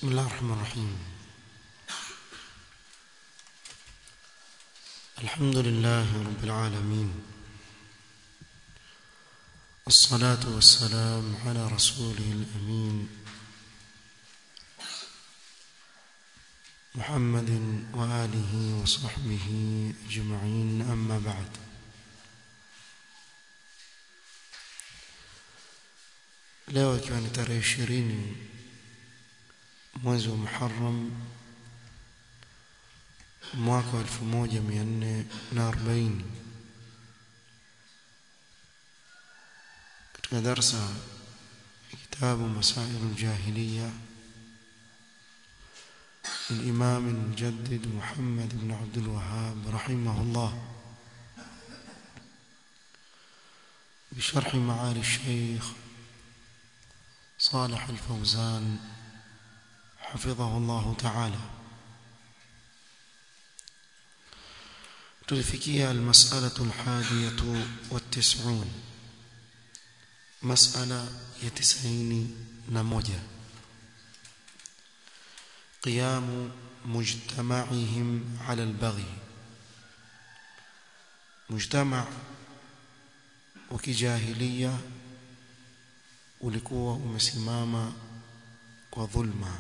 بسم الله الرحمن الرحيم الحمد لله رب العالمين الصلاة والسلام على رسوله الأمين محمد وآله وصحبه أجمعين أما بعد leo ikiwa ni tarehe ishirini mwezi wa Muharram mwaka wa 1440 katika darsa kitabu masail al-jahiliya الإمام المجدد محمد بن عبد الوهاب رحمه الله بشرح معالي الشيخ صالح الفوزان حفظه الله تعالى تلفكيها المسألة الحادية والتسعون مسألة يتسعين نموجة قيام مجتمعهم على البغي مجتمع وكجاهلية ulikuwa umesimama kwa dhulma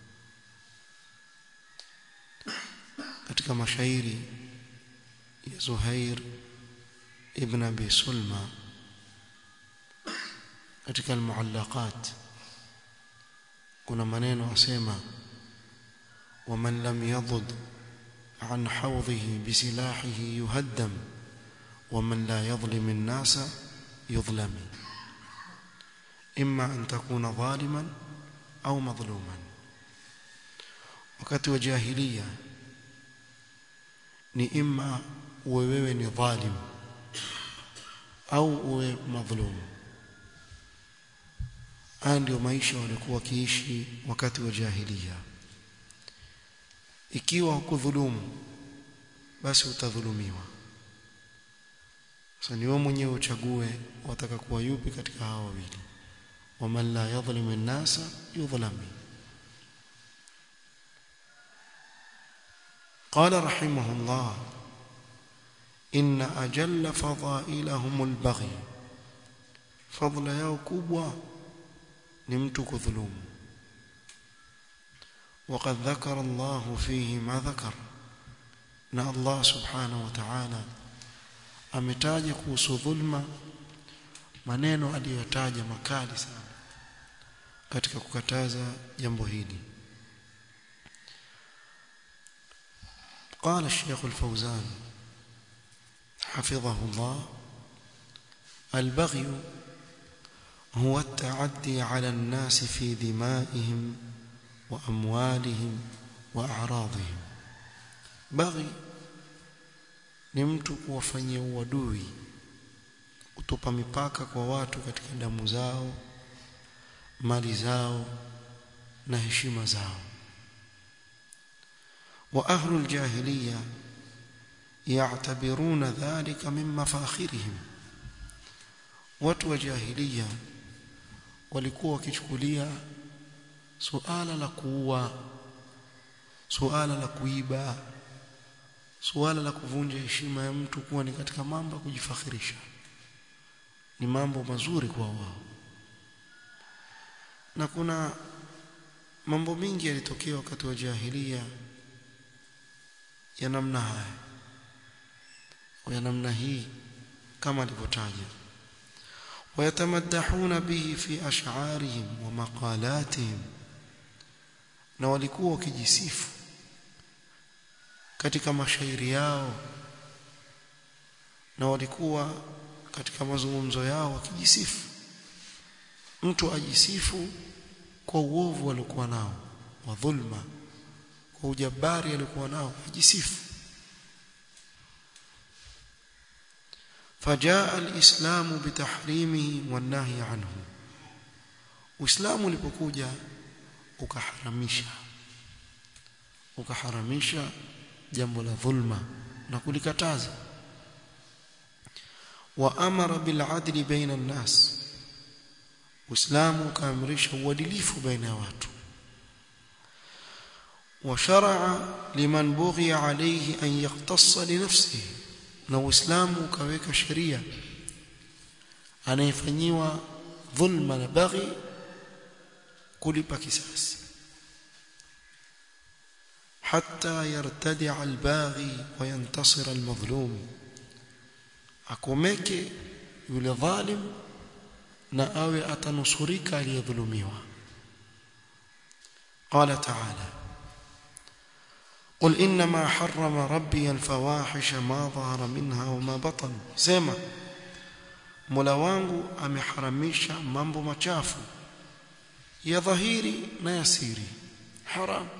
katika mashairi ya Zuhair ibn Abi Sulma katika al-muallaqat kuna maneno asema ومن لم يضد عن حوضه بسلاحه يهدم ومن لا يظلم الناس يظلم إما أن تكون ظالما أو مظلوما wakati wa jahiliya ni imma uwe wewe ni dhalim au uwe madhulum haya ndio maisha walikuwa wakiishi wakati wa jahiliya ikiwa hukudhulumu basi utadhulumiwa sasa ni wewe mwenyewe uchague wataka kuwa yupi katika hawa wawili ومن لا يظلم الناس يظلم قال رحمه الله إن أجل فضائلهم البغي فضل yao kubwa ni mtu kudhulumu وقد ذكر الله فيه ما ذكر na Allah subhanahu wa ta'ala ametaja kuhusu dhulma maneno aliyotaja makali sana katika kukataza jambo hili قال الشيخ الفوزان حفظه الله البغي هو التعدي على الناس في دمائهم وأموالهم وأعراضهم بغي ni mtu kuwafanyia uadui kutupa mipaka kwa watu katika damu zao mali zao na heshima zao wa ahlul jahiliya ya'tabiruna dhalika min mafakhirihim watu wa jahiliya walikuwa wakichukulia suala la kuua suala la kuiba suala la kuvunja heshima ya mtu kuwa ni katika mambo ya kujifakhirisha ni mambo mazuri kwa wao na kuna mambo mingi yalitokea wakati wa jahiliya ya namna haya ya namna hii kama alivyotaja wayatamadahuna bihi fi ash'arihim wa maqalatihim na walikuwa wakijisifu katika mashairi yao na walikuwa katika mazungumzo yao wakijisifu mtu ajisifu kwa uovu aliokuwa nao wa dhulma kwa ujabari aliokuwa nao ajisifu فجاء الإسلام بتحريمه والنهي عنه Uislamu ulipokuja ukaharamisha ukaharamisha jambo la dhulma na kulikataza wa amara bil adli baina an-nas Uislamu ukaamrisha uadilifu baina ya watu وشرع لمن بغي عليه أن يقتص لنفسه na Uislamu ukaweka sheria anayefanyiwa dhulma na baghi kulipa kisasi حتى يرتدع الباغي وينتصر المظلوم akomeke yule dhalim na awe atanusurika aliyedhulumiwa قال تعالى قل انما حرم ربي الفواحش ما ظهر منها وما بطن sema Mola wangu ameharamisha mambo machafu ya dhahiri na ya siri haram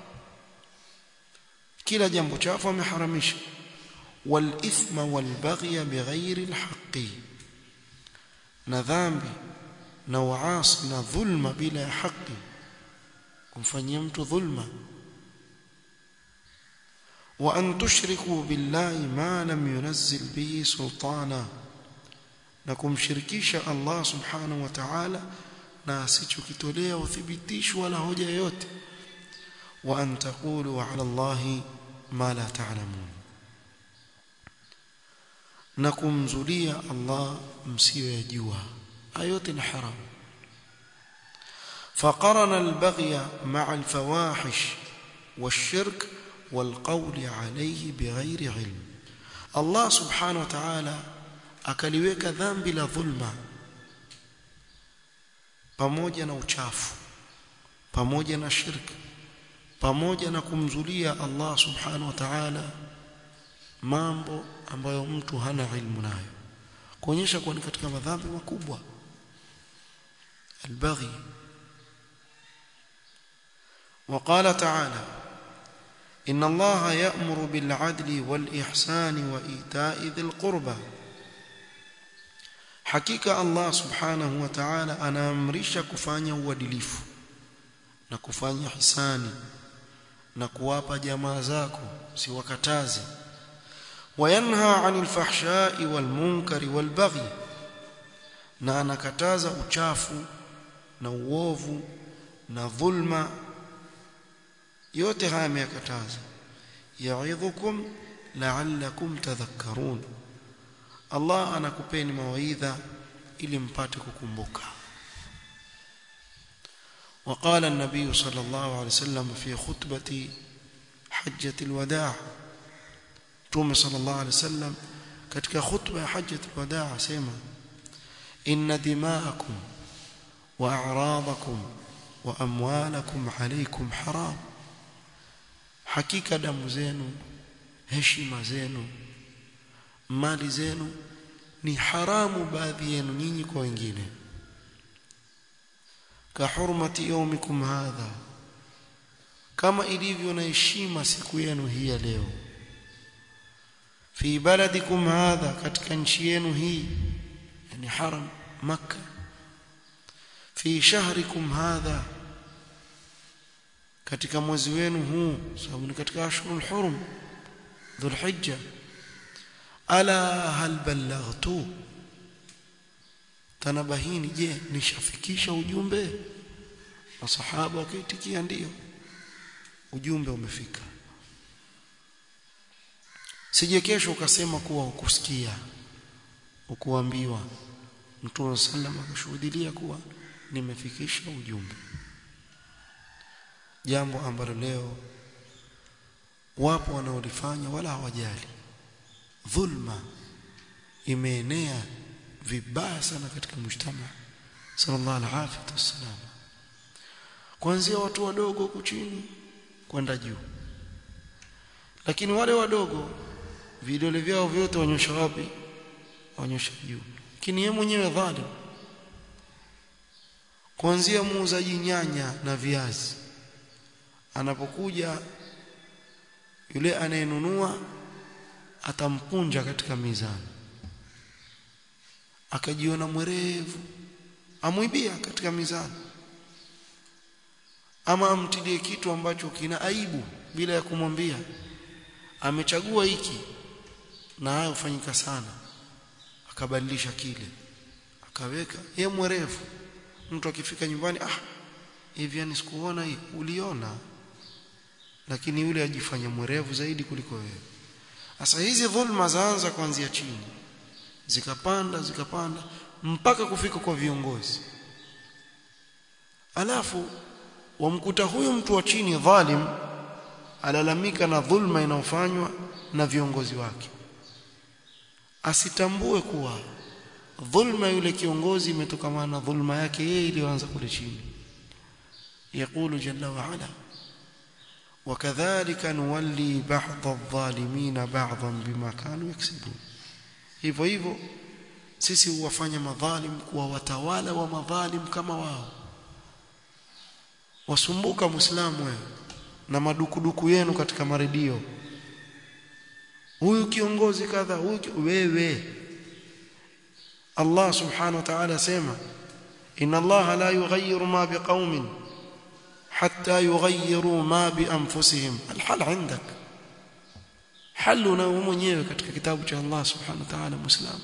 kila jambo chafu ameharamisha والإثم والبغي بغير الحق na dhambi na uasi na dhulma bila ya haki kumfanyia mtu dhulma wa an tushriku billahi ma lam yunzil bihi sultana na kumshirikisha Allah subhanahu wa ta'ala na asichokitolea uthibitisho wala hoja yoyote wa an taqulu ala Allah ma la ta'lamun na kumzulia Allah msiyoyajua ayote ni haram فقرن البغي مع الفواحش والشرك والقول عليه بغير علم الله سبحانه وتعالى akaliweka dhambi la dhulma pamoja na uchafu pamoja na shirki pamoja na kumzulia Allah subhanahu wa ta'ala mambo ambayo mtu hana ilmu nayo kuonyesha kuwa ni katika madhambi makubwa albaghi وقال تعالى إن الله يأمر بالعدل والإحسان وإيتاء ذي القربى حقيقة الله سبحانه وتعالى أنا أمرش كفانيا uadilifu na kufanya hisani na kuwapa jamaa zako siwakataze وينهى عن الفحشاء والمنكر والبغي na anakataza uchafu na uovu na dhulma yote haya ameyakataza yaidhukum la'allakum tadhakkarun Allah anakupeni mawaidha ili mpate kukumbuka وقال النبي صلى الله عليه وسلم في خطبة حجة الوداع تومي صلى الله عليه وسلم katika khutba ya hajjat alwadaa asema inna dima'akum wa a'radakum wa amwalakum alaykum haram hakika damu zenu heshima zenu mali zenu ni haramu baadhi yenu nyinyi kwa wengine ka hurmati yawmikum hadha kama ilivyo na heshima siku yenu hii ya leo fi baladikum hadha katika nchi yenu hii yani haram makkah fi shahrikum hadha katika mwezi wenu huu sababu ni katika ashhurul hurum dhulhijja ala hal ballaghtu tanabahini je nishafikisha ujumbe masahaba wakaitikia ndio ujumbe umefika sije kesho ukasema kuwa ukusikia ukuambiwa Mtume sallam akashuhudia kuwa nimefikisha ujumbe jambo ambalo leo wapo wanaolifanya wala hawajali dhulma imeenea vibaya sana katika mshtama sallallahu alaihi wasallam kuanzia watu wadogo huku chini kwenda juu lakini wale wadogo vidole vyao vyote wanyosha wapi wanyosha juu lakini yeye mwenyewe dhalim kuanzia muuzaji nyanya na viazi anapokuja yule anayenunua atampunja katika mizani akajiona mwerevu amwibia katika mizani ama amtilie kitu ambacho kina aibu bila ya kumwambia amechagua hiki na hayo hufanyika sana akabadilisha kile akaweka ye mwerevu mtu akifika nyumbani ah hivi yani sikuona hii uliona lakini yule ajifanya mwerevu zaidi kuliko wewe sasa hizi dhulma zaanza kuanzia chini zikapanda zikapanda mpaka kufika kwa viongozi alafu wamkuta huyu mtu wa chini dhalim alalamika na dhulma inayofanywa na viongozi wake asitambue kuwa dhulma yule kiongozi imetokana na dhulma yake yeye iliyoanza kule chini يقول جل وعلا وكذلك نولي بعض الظالمين بعضا بما كانوا يكسبون hivyo hivyo sisi huwafanya madhalim kuwa watawala wa madhalim kama wao wasumbuka muislamu wewe na madukuduku yenu katika maredio huyu kiongozi kadha huyu wewe Allah subhanahu wa ta'ala sema inna Allah la yughayyiru ma biqaumin hatta yughayyiru ma bi anfusihim alhal indak halu na mwenyewe katika kitabu cha Allah subhanahu wa ta'ala muislamu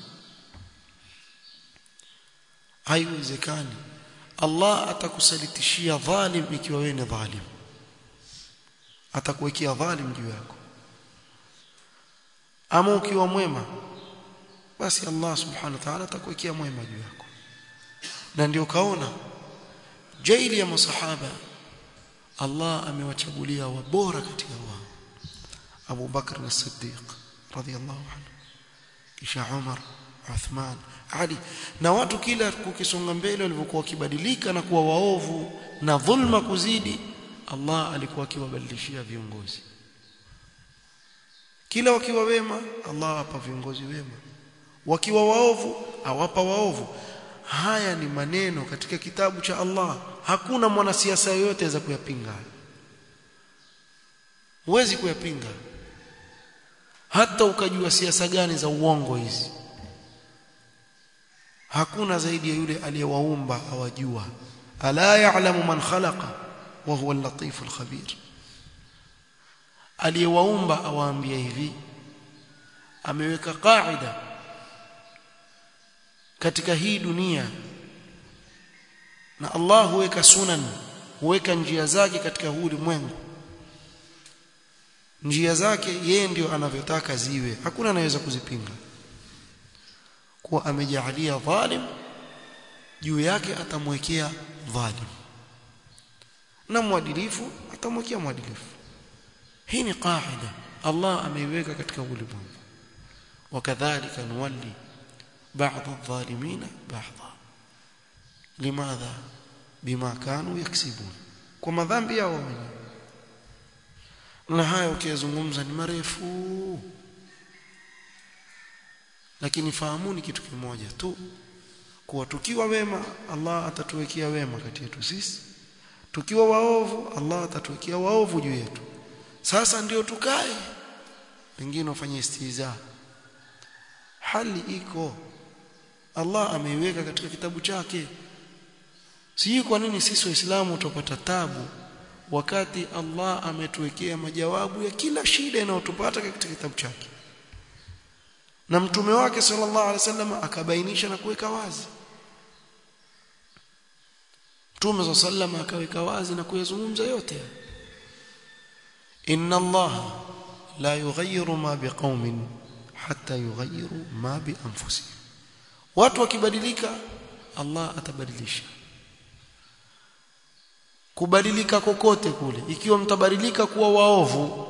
haiwezekani Allah atakusalitishia dhalim ikiwa wewe ni dhalim atakuwekea dhalim juu yako ama ukiwa mwema basi Allah subhanahu wa ta'ala atakuwekea mwema juu yako na ndio kaona jaili ya masahaba Allah amewachagulia wabora katika wao Abu Bakr as-Siddiq radiyallahu anhu kisha Umar Uthman Ali na watu kila kukisonga mbele walivyokuwa wakibadilika na kuwa waovu na dhulma kuzidi Allah alikuwa akiwabadilishia viongozi kila wakiwa wema Allah hapa viongozi wema wakiwa waovu awapa waovu haya ni maneno katika kitabu cha Allah hakuna mwanasiasa yoyote za kuyapinga huwezi kuyapinga hata ukajua siasa gani za uongo hizi hakuna zaidi ya yule aliyewaumba awajua ala ya'lamu man khalaqa wa huwa al-latif al-khabir aliyewaumba awaambia hivi ameweka kaida katika hii dunia na Allah huweka sunan huweka njia zake katika huu ulimwengu njia zake yeye ndio anavyotaka ziwe hakuna anaweza kuzipinga kuwa amejaalia dhalim juu yake atamwekea dhalim na mwadilifu atamwekea mwadilifu hii ni qaida Allah ameiweka katika ulimwengu wakadhalika nuwalli بعض الظالمين بعضا لماذا بما كانوا يكسبون كما ذنبي yao wenyewe na haya ukizungumza ni marefu lakini fahamuni kitu kimoja tu kuwa tukiwa wema Allah atatuwekea wema kati yetu sisi tukiwa waovu Allah atatuwekea waovu juu yetu sasa ndio tukae wengine wafanye istiza hali iko Allah ameiweka katika kitabu chake sijui kwa nini sisi waislamu tupata tabu wakati Allah ametuwekea majawabu ya kila shida inayotupata katika kitabu chake na mtume wake sallallahu alaihi wasallam akabainisha na kuweka wazi mtume sallallahu akaweka wazi na kuyazungumza yote inna Allah la yughayyiru ma biqaumin hatta yughayyiru ma bi anfusihim watu wakibadilika Allah atabadilisha kubadilika kokote kule ikiwa mtabadilika kuwa waovu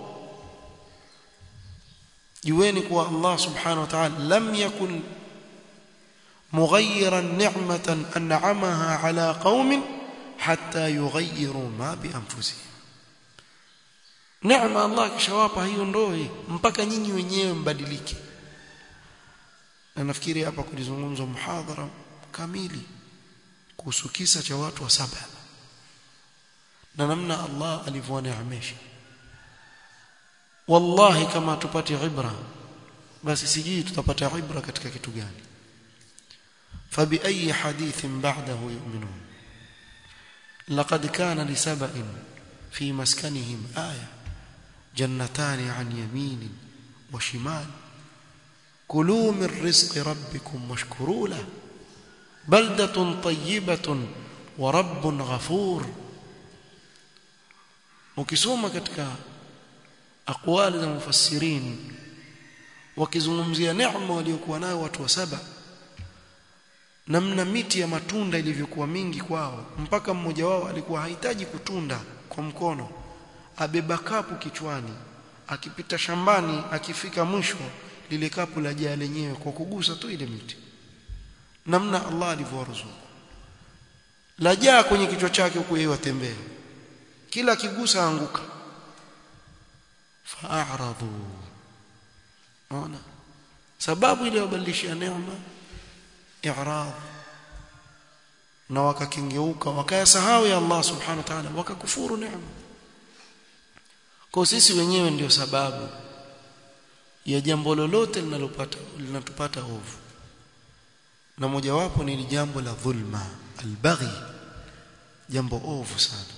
jueni kuwa Allah subhanahu wa ta'ala lam yakun mughayyiran ni'matan an'amaha ala qaumin hatta yughayyiru ma bi anfusihim neema Allah kishawapa hiyo ndoi mpaka nyinyi wenyewe mbadilike na nafikiri hapa kulizungumzwa muhadhara kamili kuhusu kisa cha watu wa saba na namna Allah alivyoneemesha wallahi kama tupate ibra basi sijui tutapata ibra katika kitu gani fabi ayi hadithin ba'dahu yu'minun laqad kana li sab'in fi maskanihim aya jannatan 'an yamin wa shimal كلوا من رزق ربكم واشكروا له بلدة طيبة ورب غفور ukisoma katika aqwali za mufassirin wakizungumzia neema waliokuwa nayo watu wa saba namna miti ya matunda ilivyokuwa mingi kwao mpaka mmoja wao alikuwa hahitaji kutunda kwa mkono abeba kapu kichwani akipita shambani akifika mwisho lile kapu la jaa lenyewe kwa kugusa tu ile miti namna Allah alivyowaruzuku la jaa kwenye kichwa chake huku yeye atembea kila akigusa anguka fa'aradu ona sababu ile wabadilishia neema i'rad na wakakengeuka wakayasahau ya Allah subhanahu wa ta'ala wakakufuru neema kwa sisi wenyewe ndio sababu ya jambo lolote linalopata linatupata ovu na mojawapo ni jambo la dhulma albaghi jambo ovu sana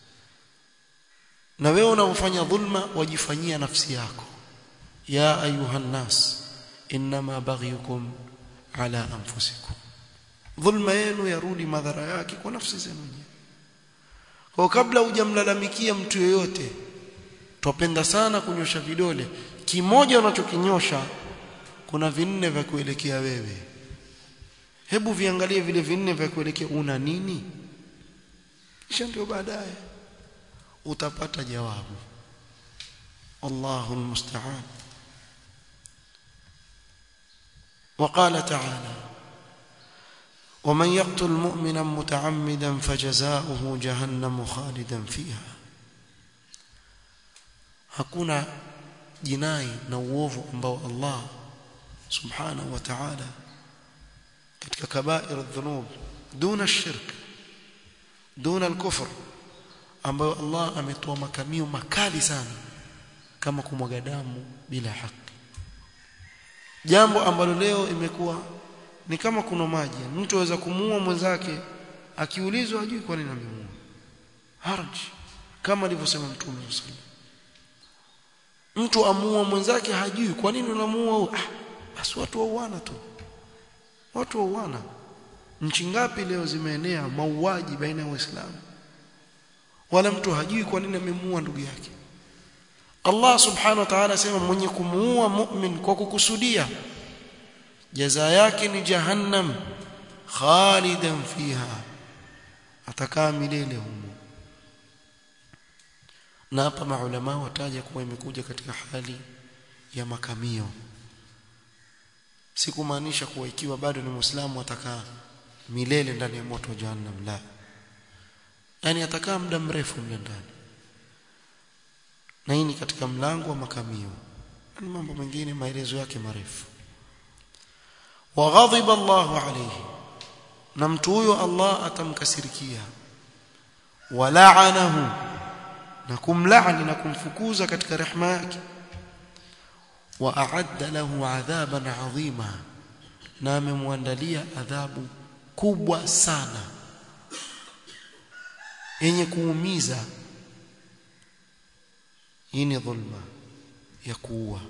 na wewe unapofanya dhulma wajifanyia nafsi yako ya ayuhan nas inma baghyukum ala anfusikum dhulma yenu yarudi madhara yake kwa nafsi zenu kwa kabla hujamlalamikia mtu yoyote twapenda sana kunyosha vidole kimoja unachokinyosha kuna vinne vya kuelekea wewe hebu viangalie vile vinne vya kuelekea una nini kisha ndio baadaye utapata jawabu Allahu almusta'an وقال تعالى ومن يقتل مؤمنا متعمدا فجزاؤه جهنم خالدا فيها hakuna jinai na uovu ambao Allah subhanahu wa ta'ala katika kabair adh-dhunub duna shirk duna al-kufr ambayo Allah ametoa makamio makali sana kama kumwaga damu bila haki jambo ambalo leo imekuwa ni kama kuna maji mtu aweza kumuua mwenzake akiulizwa ajui kwa nini amemuua haraj kama alivyosema mtume sallallahu mtu amuua mwenzake hajui kwa nini unamuua ah basi watu wauana tu watu wauana nchi ngapi leo zimeenea mauaji baina ya waislamu wala mtu hajui kwa nini amemuua ndugu yake Allah subhanahu wa ta'ala asema mwenye kumuua mu'min kwa kukusudia jaza yake ni jahannam khalidan fiha atakaa milele humo na hapa maulama wataja kuwa imekuja katika hali ya makamio si kumaanisha kuwa ikiwa bado ni muislamu atakaa milele ndani ya moto jahannam la yani atakaa muda mrefu mle ndani na hii ni katika mlango wa makamio ni mambo mengine maelezo yake marefu wa ghadhiba Allahu alayhi na mtu huyo Allah atamkasirikia wa la'anahu na kumlaani na kumfukuza katika rehema yake wa a'adda lahu adhaban 'azima na amemwandalia adhabu kubwa sana yenye kuumiza hii ni dhulma ya kuua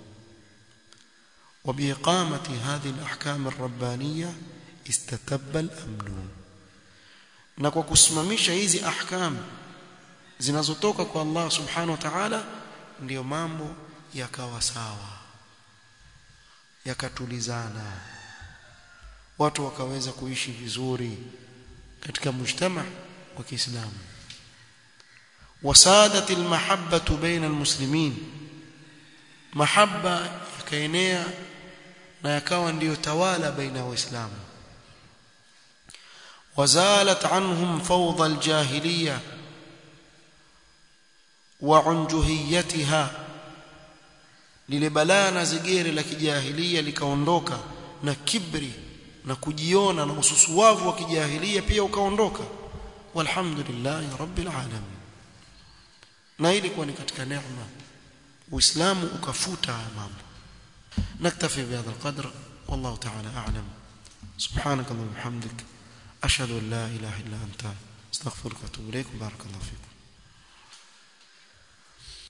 وبإقامة هذه الأحكام الربانية استتب الأمن na kwa kusimamisha hizi ahkam zinazotoka kwa Allah subhanahu wa ta'ala ndiyo mambo yakawa sawa yakatulizana watu wakaweza kuishi vizuri katika mujtama wa Kiislamu wasadat almahabbatu baina almuslimin mahabba yakaenea na yakawa ndiyo tawala baina waislamu وزالت عنهم فوضى الجاهليه وعنجهيتها lile balaa na zigere la kijahilia likaondoka na kibri na kujiona na ususuwavu wa kijahilia pia ukaondoka walhamdulillah rabbil alamin na ilikuwa ni katika neema uislamu ukafuta haya mambo naktafi bihadha alqadr wallahu ta'ala a'lam subhanaka wa bihamdik ashhadu an la ilaha illa anta astaghfiruka wa atubu ilaik barakallahu fiik